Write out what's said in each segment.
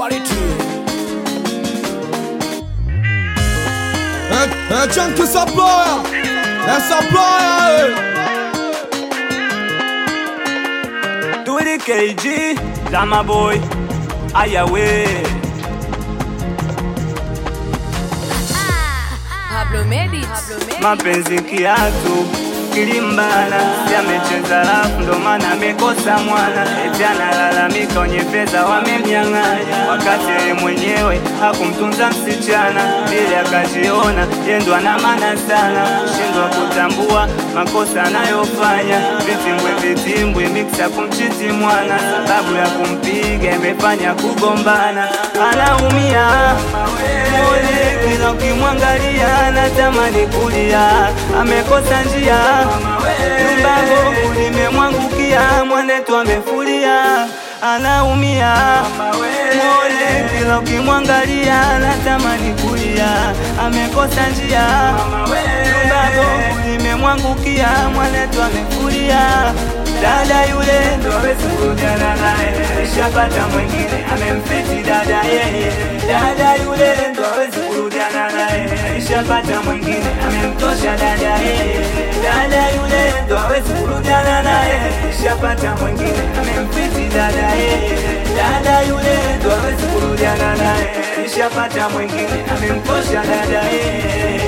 quality. É, é Chunky Supplier, é Supplier, Turi KG, Dama Boy, Ayawe. Pablo Medit. Pablo Medit. Mapenzi kiatu kilimbana, yamecheza rafu ndo maana amekosa mwana. Eti analalamika wenye pesa wamemnyang'anya, wakati yeye mwenyewe hakumtunza msichana, ili akajiona yendo ana maana sana, shindwa kutambua makosa anayofanya. Vitimbwe vitimbwe miksa kumchiti mwana, sababu ya kumpiga imefanya kugombana, anaumia Mole kila ukimwangalia anatamani kulia, amekosa njia, nyumba bovu limemwangukia, mwanetu amefulia, anaumia. Mole kila ukimwangalia anatamani kulia, amekosa njia, nyumba bovu limemwangukia, mwanetu amefulia. Dada yule ndo hawezi kurudiana naye, alishapata mwingine amemfiti dada yeye. Dada yule ndo hawezi kurudiana naye, alishapata mwingine amemtosha dada yeye. Dada yule ndo hawezi kurudiana naye, alishapata mwingine amemfiti dada yeye. Dada yule ndo hawezi kurudiana naye, alishapata mwingine amemtosha dada yeye.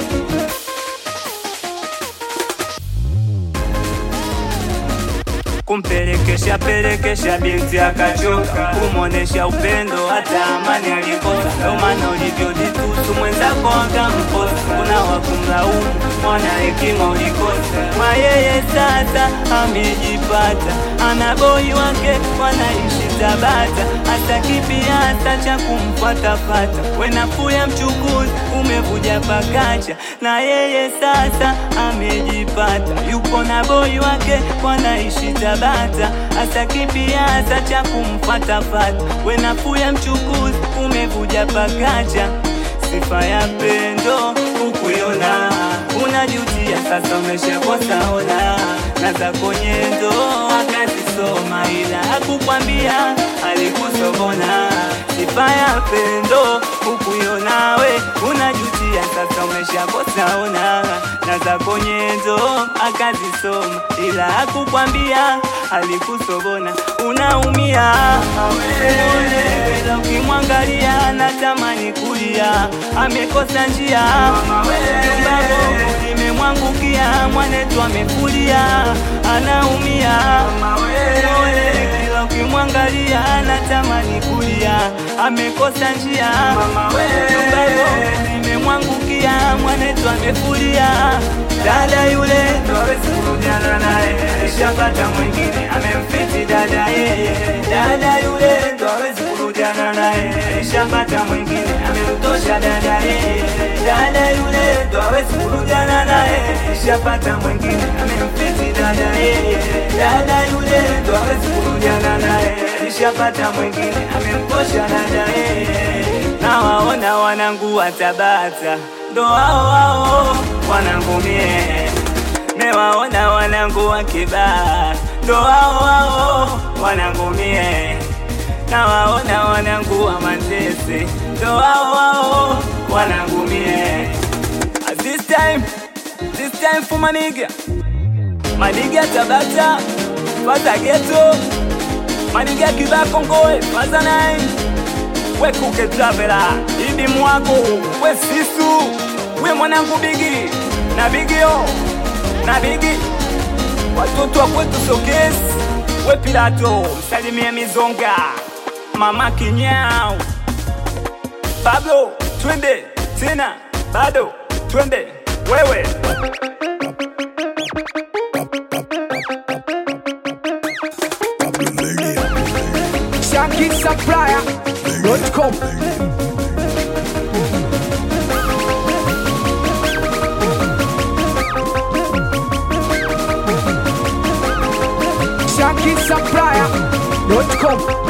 kumpelekesha pelekesha binti akachoka, kumwonesha upendo hata amani alikosa. Ndo maana ulivyojitusu mwenzako akamkosa, kuna wakumlaumu mwana hekima ulikosa. Kwa yeye sasa amejipata, ana boi wake wanaishi Tabata, hata kipiasa cha kumfatafata. Wenafuu ya mchukuzi umevuja pakacha, na yeye sasa amejipata, yupo na boi wake wanaishi Tabata, hata kipiasa cha kumfatafata. Wenafuu ya mchukuzi umevuja pakacha, sifa ya pendo ukuiona unajutia sasa, umeshakosa ona na zako nyendo akazisoma, ila hakukwambia alikusobona. Sifa ya pendo ukuiona we unajutia sasa, umeshakosa ona na zako nyendo akazisoma, ila hakukwambia alikusobona. Unaumia ila ukimwangalia anatamani kulia, amekosa njia nyumba bovu limemwangukia, mwanetu amefulia, anaumia Mole, kila ukimwangalia anatamani kulia, amekosa njia nyumba bovu limemwangukia, mwanetu amefulia. Dada yule ndo hawezi kurudiana naye, alishapata mwingine amemfiti dada yeye. Dada yule ndo hawezi kurudiana naye, alishapata mwingine amemtosha dada yeye. Dada yule ndo hawezi kurudiana naye, alishapata mwingine amemfiti dada yeye. Dada yule ndo hawezi kurudiana naye, alishapata mwingine amemtosha dada yeye. Nawaona wanangu wa Tabata ndo hao hao wanangu mie, mewaona wanangu wa Kibaha ndo hao hao wanangu mie, nawaona wanangu wa Manzese ndo hao hao wanangu mie. At This time, this time for maniga maniga Tabata faza geto maniga Kibaha Kongoe faza nine we kuke travela idi mwako we sisu we mwanangu bigi na bigio na bigi watoto wa kwetu sokesi we pilato msalimie mizonga mama kinyao pablo twende tena bado twende wewe Chunky Supplier.com. Chunky Supplier.com.